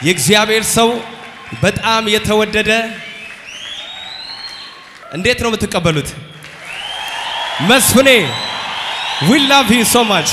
የእግዚአብሔር ሰው በጣም የተወደደ እንዴት ነው የምትቀበሉት? መስፍኔ ዊ ላቭ ዩ ሶ ማች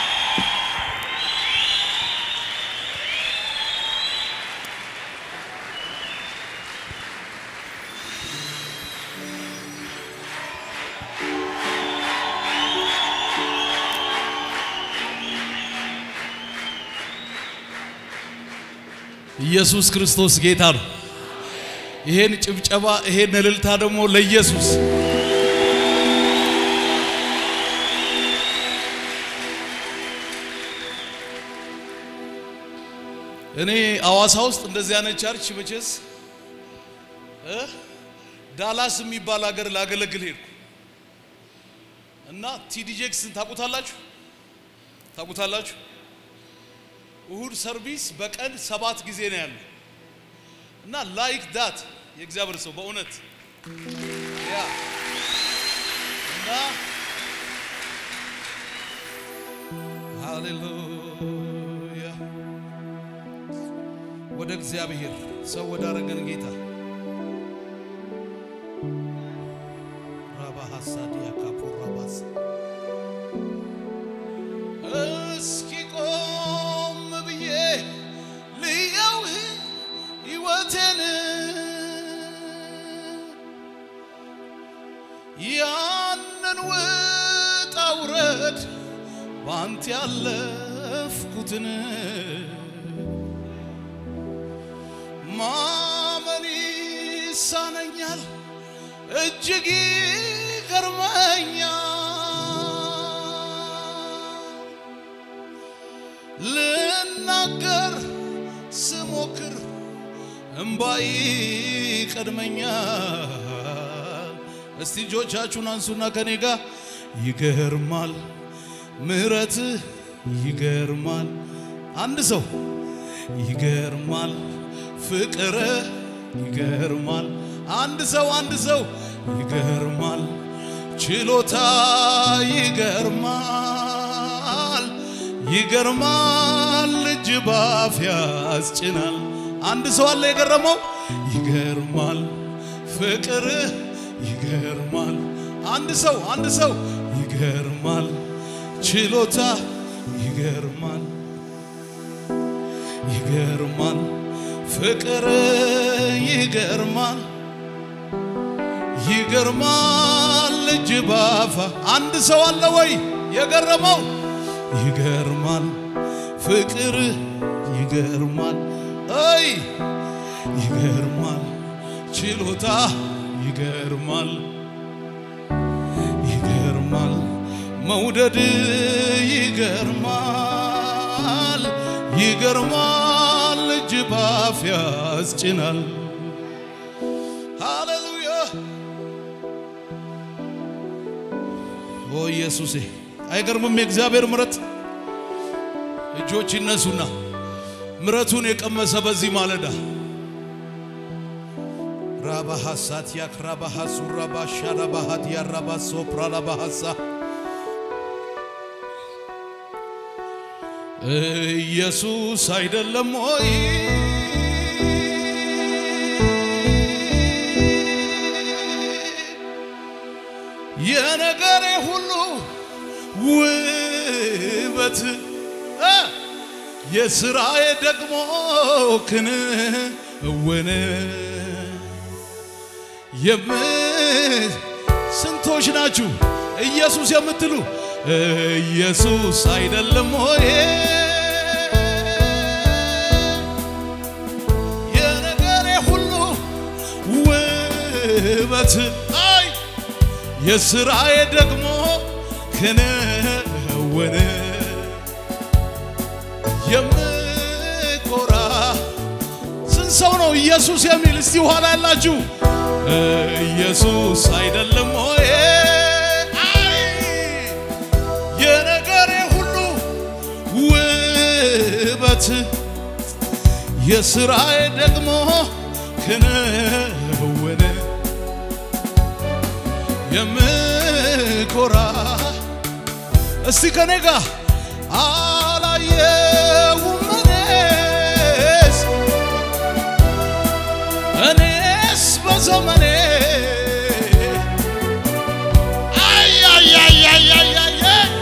ኢየሱስ ክርስቶስ ጌታ ነው። ይሄን ጭብጨባ ይሄን እልልታ ደግሞ ለኢየሱስ እኔ አዋሳ ውስጥ እንደዚህ አይነት ቸርች መቼስ እ ዳላስ የሚባል ሀገር ላገለግል ሄድኩ እና ቲዲ ጄክስን ታውቁታላችሁ? ታውቁታላችሁ? እሁድ ሰርቪስ በቀን ሰባት ጊዜ ነው ያለው እና ላይክ ዳት የእግዚአብሔር ሰው በእውነት ያ እና ሃሌሉያ ወደ እግዚአብሔር ሰው ወዳረገን ጌታ ራባ ሐሳዲያ ካፖራባስ እስኪ ቆም ብዬ ልየው ሕይወቴን ያንን ውጣ ውረድ ባንተ ያለፍኩትን ማመን ይሳነኛል እጅግ ይገርመኛል ልናገር ስሞክር እምባይ ቀድመኛል። እስቲ እጆቻችሁን አንሱና ከኔ ጋር ይገርማል፣ ምሕረት ይገርማል። አንድ ሰው ይገርማል፣ ፍቅር ይገርማል። አንድ ሰው አንድ ሰው ይገርማል፣ ችሎታ ይገርማል ይገርማል እጅ ባፍ ያስጭናል። አንድ ሰው አለ የገረመው ይገርማል፣ ፍቅር ይገርማል። አንድ ሰው አንድ ሰው ይገርማል፣ ችሎታ ይገርማል፣ ይገርማል፣ ፍቅር ይገርማል፣ ይገርማል እጅ ባፋ አንድ ሰው አለ ወይ የገረመው ይገርማል ፍቅር ይገርማል አይ ይገርማል ችሎታ ይገርማል ይገርማል መውደድ ይገርማል ይገርማል እጅ ባፍ ያስጭናል ሃሌሉያ ኦ ኢየሱሴ አይገርምም የእግዚአብሔር ምረት እጆች ይነሱና ምረቱን የቀመሰ በዚህ ማለዳ ራባሃሳት ያክራባሃሱ ራባሻ ራባሃት ያራባሶ ፕራላባሃሳ ኢየሱስ አይደለም ወይ የነገሬ ሁሉ ውበት እ የስራዬ ደግሞ ክንውን የም ስንቶች ናችሁ ኢየሱስ የምትሉ ኢየሱስ አይደለም ሆይ የነገሬ ሁሉ ውበት አይ የስራዬ ደግሞ ክንውን የምኮራ ስንት ሰው ነው ኢየሱስ የሚል? እስቲ ኋላ ያላችሁ ኢየሱስ አይደለም ሆይ አይ የነገሬ ሁሉ ውበት የስራዬ ደግሞ ክንውን የምኮራ እስቲ ከኔ ጋር አላየሁም እኔስ በዘመኔ አያያያያያየ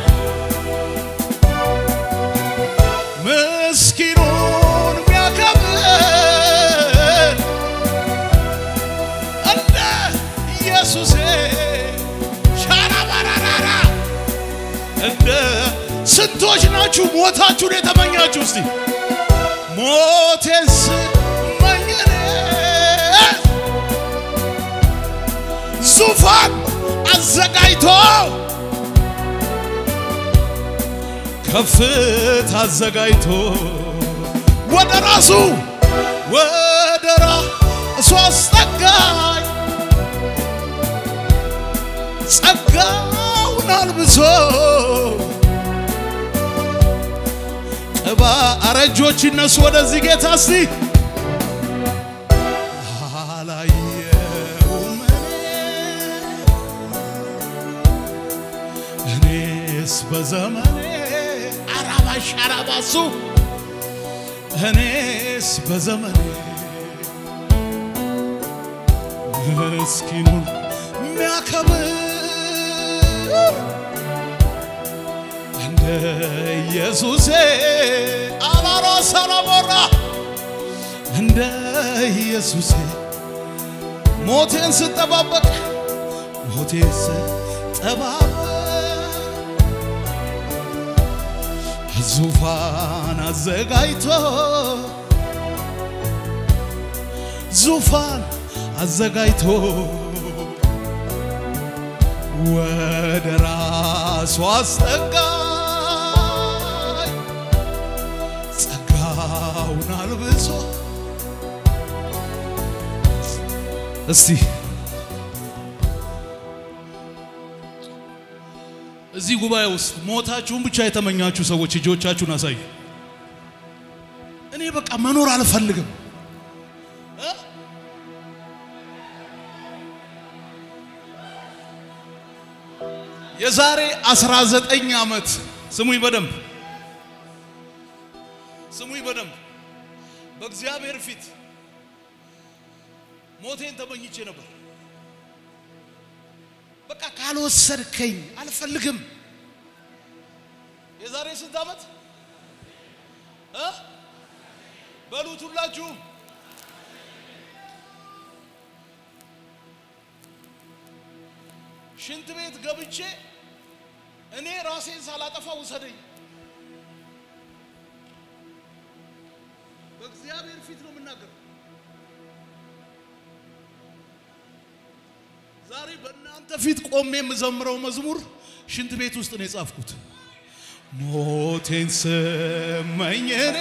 ምስኪኑን ሚያከብር እንደ ኢየሱሴ ሻራባራራራ እንደ ስንቶች ናችሁ ሞታችሁን የተመኛችሁ? እስቲ ሞቴን ስመኝኔ ዙፋን አዘጋጅቶ ከፍታ አዘጋጅቶ ወደ ራሱ ወደ ራሱ አስጠጋኝ ጸጋውን አልብሶ ቅባ አረጆች ይነሱ ወደዚህ ጌታ እስቲ አላየውም እኔ እኔስ በዘመኔ አራባሽ አራባሱ እኔስ በዘመኔ ምስኪኑን የሚያከብር እንደ ኢየሱሴ አላሮ ሰለሞራ እንደ ኢየሱሴ ሞቴን ስጠባበቅ ሞቴን ስጠባበቅ ዙፋን አዘጋጅቶ ዙፋን አዘጋጅቶ ወደ ራሱ አስጠጋኝ ጸጋውን አልብሶ እስቲ እዚህ ጉባኤ ውስጥ ሞታችሁን ብቻ የተመኛችሁ ሰዎች እጆቻችሁን አሳዩ። እኔ በቃ መኖር አልፈልግም እ? የዛሬ 19 ዓመት ስሙኝ በደንብ ስሙኝ በደንብ በእግዚአብሔር ፊት ሞቴን ተመኝቼ ነበር። በቃ ካልወሰድከኝ አልፈልግም። የዛሬ ስንት ዓመት እ? በሉት ሁላችሁም ሽንት ቤት ገብቼ እኔ ራሴን ሳላጠፋ ውሰደኝ። በእግዚአብሔር ፊት ነው የምናገረው። ዛሬ በእናንተ ፊት ቆሜ የምዘምረው መዝሙር ሽንት ቤት ውስጥ ነው የጻፍኩት። ሞቴን ስመኝ እኔ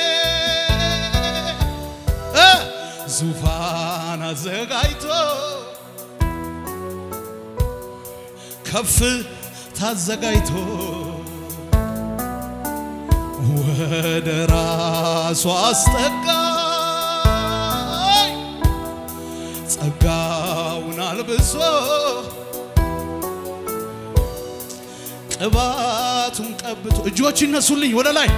እ ዙፋን አዘጋጅቶ ከፍ ታዘጋጅቶ ወደ ራሱ አስጠጋኝ ጸጋውን አልብሶ ቅባቱን ቀብቶ እጆች ይነሱልኝ ወደ ላይ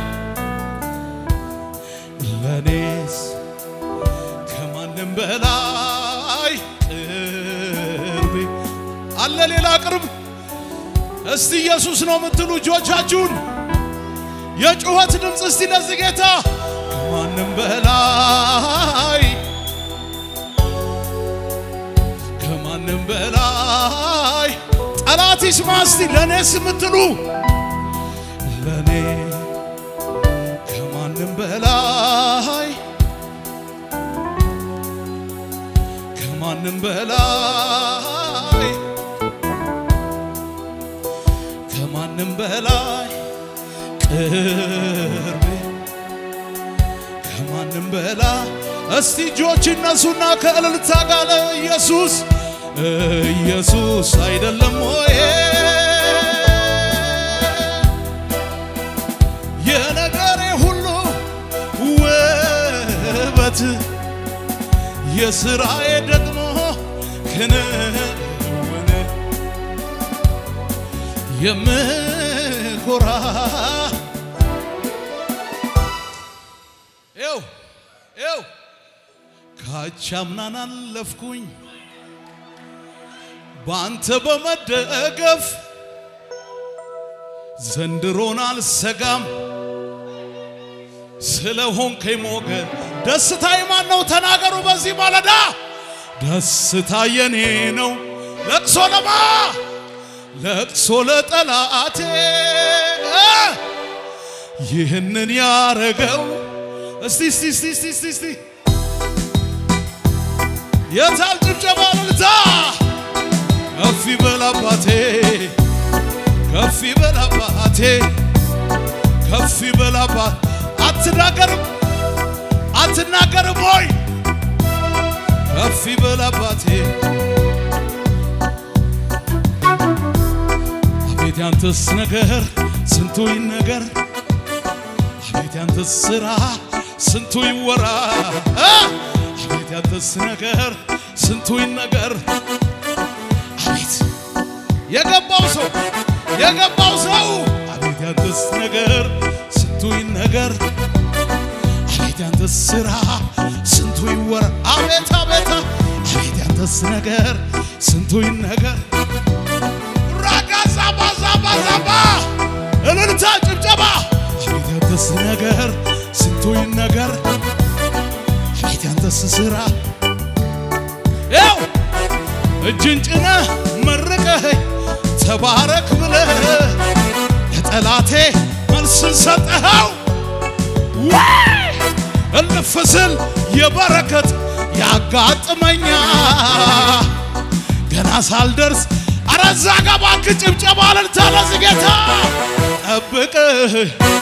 ለኔስ ከማንም በላይ ቅርቤ አለ ሌላ ቅርብ እስቲ ኢየሱስ ነው የምትሉ እጆቻችሁን የጩኸት ድምፅ እስቲ ለዚህ ጌታ ከማንም በላይ ከማንም በላይ ጠላት ይስማ እስቲ ለእኔስ የምትሉ ለእኔ ከማንም በላይ ከማንም በላይ ከማንም በላይ ቅርቤ ከማንም በላይ እስቲ እጆች እነሱና ከእልልታ ጋር ኢየሱስ ኢየሱስ አይደለም ወይ የነገሬ ሁሉ ውበት የስራዬ ደግሞ ክንውን የምኮራ ይው ይው ካቻምናን አለፍኩኝ በአንተ በመደገፍ ዘንድሮን አልሰጋም ስለሆንከኝ ሞገድ ደስታ የማን ነው? ተናገሩ በዚህ ማለዳ ደስታ የኔ ነው። ለቅሶ ለማ ለቅሶ ለጠላቴ ይህንን ያረገው እስቲ እስቲ እስቲ እስቲ እስቲ እስቲ የታል ጭብጨባ ልልታ ከፍ ይበል አባቴ ከፍ ይበል አባቴ ከፍ ይበል አባት አትናገርም አትናገርም ሆይ ከፍ ይበል አባቴ አቤት ያንተስ ነገር ስንቱ ይነገር አቤት ያንተስ ስራ ስንቱ ይወራ አቤት ያንተስ ነገር ስንቱ ይነገር አቤት የገባው ሰው የገባው ሰው አቤት ያንተስ ነገር ስንቱ ይነገር አቤት ያንተስ ስራ ስንቱ ይወራ አቤት አቤት አቤት ያንተስ ነገር ስንቱ ይነገር ራጋዛ ባዛ ባዛ ባ እልልታ ጭብጨባ አቤት ያንተስ ነገር ስንቱ ይነገር አቤት ያንተስ ስራ ያው እጅን ጭነህ መርቀኸኝ ተባረክ ብለህ ለጠላቴ መልስን ሰጠኸው እልፍ ስል የበረከት ያጋጥመኛ ገና ሳልደርስ አረዛ ገባክ ጭብጨባ እልልታ ለዚህ ጌታ ጠብቅህ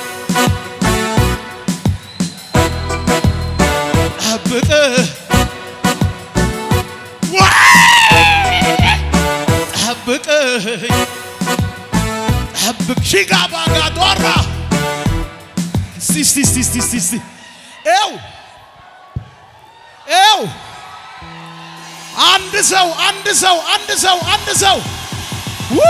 ጠብቅህ ጠብቅህ ጠብቅ ሺጋ ባጋ ዶራ እስቲ እስቲ እስቲ እስቲ እስቲ እስቲ ኤው ኤው አንድ ሰው አንድ ሰው አንድ ሰው አንድ ሰው ው!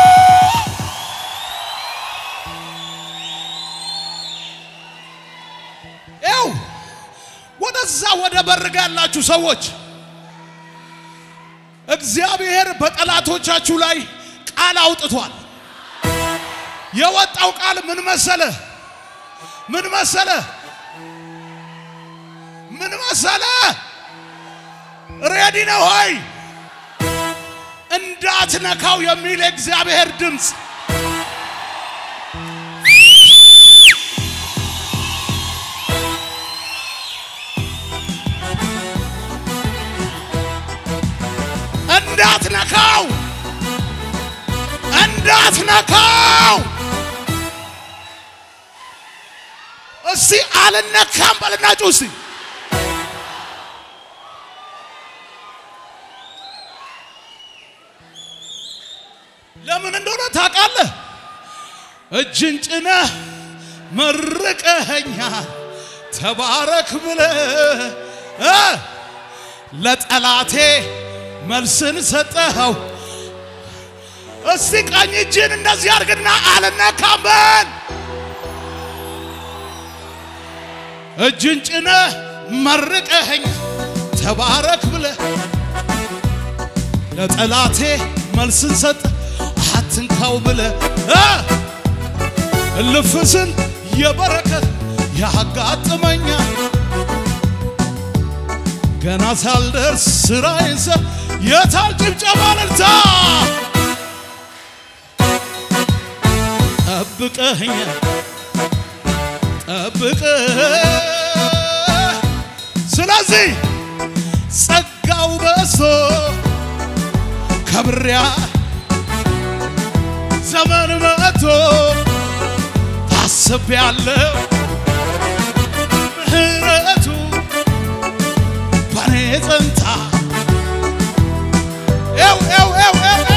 ኤው ወደዛ ወደ በርጋ ያላችሁ ሰዎች እግዚአብሔር በጠላቶቻችሁ ላይ ቃል አውጥቷል። የወጣው ቃል ምን መሰለ? ምን መሰለ? ምን መሰለ? ሬዲ ነው ሆይ እንዳትነካው የሚል የእግዚአብሔር ድምፅ እንዳትነካው እንዳትነካው። እስቲ አልነካም በልናችሁ እስቲ ለምን እንደሆነ ታውቃለህ? እጅን ጭነህ መርቀኸኛል ተባረክ ብለህ እ ለጠላቴ መልስን ሰጠኸው። እስቲ ቀኝ እጅን እንደዚህ አድርግና አልነካም በል። እጅን ጭነህ መርቀኸኝ ተባረክ ብለህ ለጠላቴ መልስን ሰጠ አትንካው ብለህ እ እልፍ ስል የበረከት ያጋጥመኛል ገና ሳልደርስ ስራዬን ሰ የታል ጭብጨባ እልልታ ጠብቀኸኛል ጠብቀህ ስለዚህ ጸጋው በዝቶ ከብሪያ ዘመን መጥቶ ታስቤያለሁ ምህረቱ በኔ ጸንታ ኤው ኤው ኤው ኤው ኤው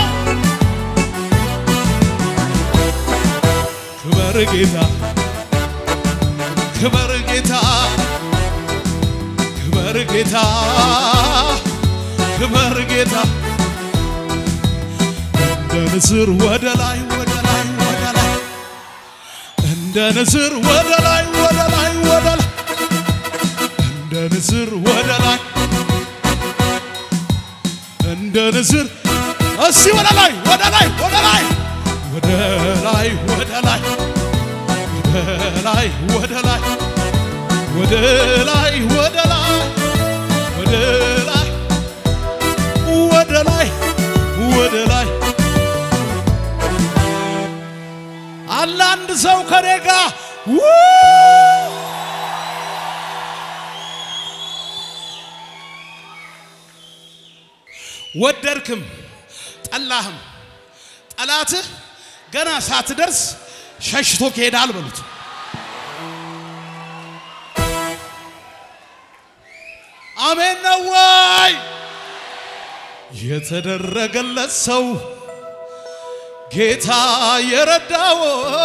ክበር ጌታ ክበር ጌታ ክበር ጌታ ክበር ጌታ እንደ ንስር ወደ ላይ ወደ ላይ ወደ ላይ እንደ ንስር ወደ ላይ ወደ ላይ ወደ ላይ እንደ ንስር ወደ ላይ እንደ ንስር እስቲ ወደ ላይ ወደ ላይ ወደ ላይ ወደ ላይ ወደ ላይ ወደ ላይ ወደ ላይ ወደ ላይ ወደ ላይ ወደ ላይ ወደ ላይ ወደ ላይ አለ አንድ ሰው ከኔ ጋር ወደድክም ጠላህም ጠላትህ ገና ሳትደርስ ሸሽቶ ከሄዳል በሉት። አሜን ነው ወይ? የተደረገለት ሰው ጌታ የረዳው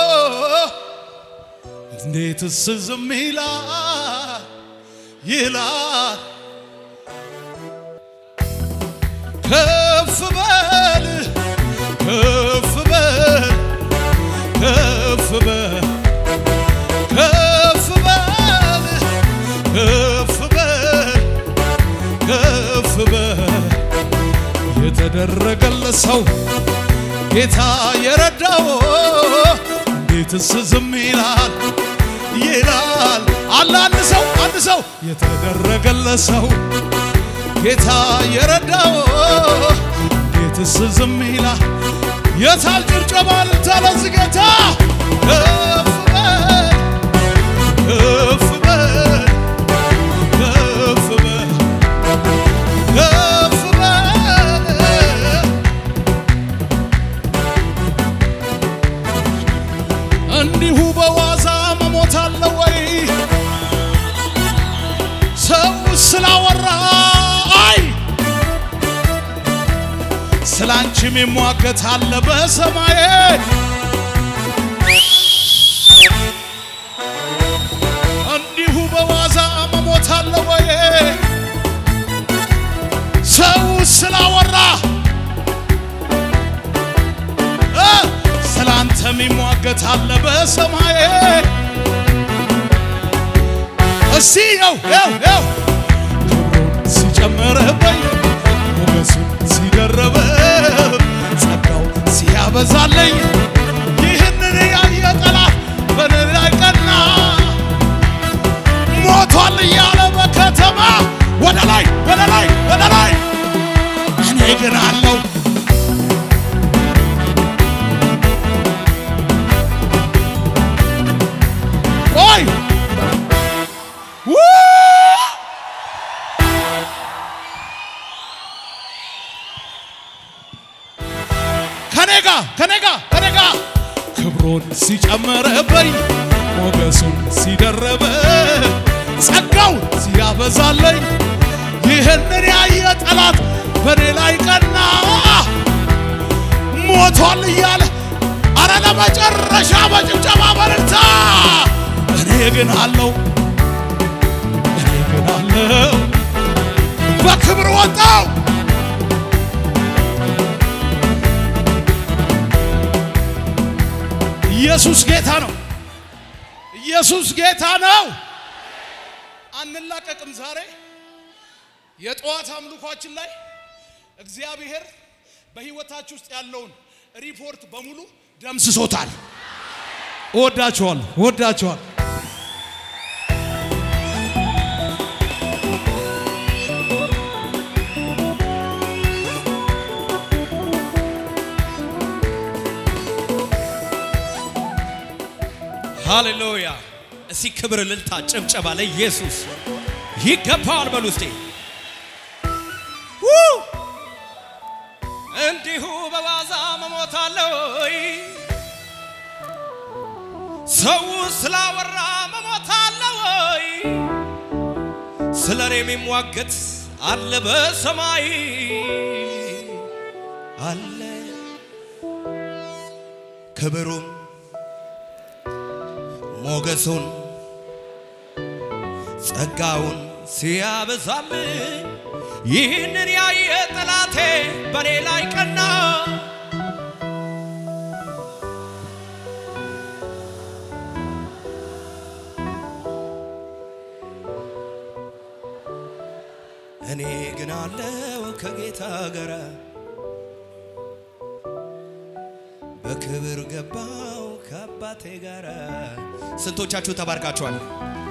እንዴትስ ዝም ይላል ይላል ከፍ በል ከፍ በል ከፍ በል ከፍ በል ከፍ በል ከፍ በል የተደረገለት ሰው ጌታ የረዳው እንዴትስ ዝም ይላል ይላል አለ አንድ ሰው አንድ ሰው የተደረገለት ሰው ጌታ የረዳው እንዴትስ ዝም ይላል የታል ጭብጨባ እልልታ ለዚህ ጌታ ከፍ በል ከፍ በል ከፍ በል ከፍ በል እንዲሁ በዋዛ መሞት አለ ወይ? ሰው ስላወራ አይ ስላንቺም የሚሟገት አለ በሰማዬ እንዲሁ በዋዛ መሞት አለ ወይ? ሰው ስላወራ እ ስላንተ የሚሟገት አለ በሰማዬ እስቲ የው የው የው ክብሩን ሲጨምርብኝ ሞገሱን ሲደርብ ጸጋው ሲያበዛልኝ ይህንን ያየ ጠላት በእኔ ላይ ቀና ሞቷል እያለ በከተማ ወደ ላይ ወደ ላይ ወደ ላይ እኔ ግን አለው ቆይ ው! ከኔጋ ከኔጋ ከኔጋ ክብሩን ሲጨምርብኝ ሞገሱን ሲደረበ ጸጋው ሲያበዛለኝ ይህንን ያየ ጠላት በእኔ ላይ ቀና ሞቷል እያለ አረ ለመጨረሻ በጭብጨባ በርታ እኔ ግን አለው እኔ ግን አለው በክብር ወጣው ኢየሱስ ጌታ ነው። ኢየሱስ ጌታ ነው። አንላቀቅም። ዛሬ የጠዋት አምልኳችን ላይ እግዚአብሔር በሕይወታችሁ ውስጥ ያለውን ሪፖርት በሙሉ ደምስሶታል። እወዳችኋል፣ እወዳችኋል። ሃሌሉያ! እስቲ ክብር፣ እልልታ፣ ጭብጨባ ለኢየሱስ ይገባዋል በሉ እስቲ። ው! እንዲሁ በዋዛ መሞት አለ ወይ? ሰው ስላወራ መሞት አለ ወይ? ስለ እኔ የሚሟገት አለ በሰማይ አለ ክብሩም ሞገሱን ጸጋውን ሲያበዛልኝ ይህንን ያየ ጠላቴ በኔ ላይ ቀና። እኔ ግን አለው ከጌታ ጋር በክብር ገባው ከአባቴ ጋር። ስንቶቻችሁ ተባርካችኋል?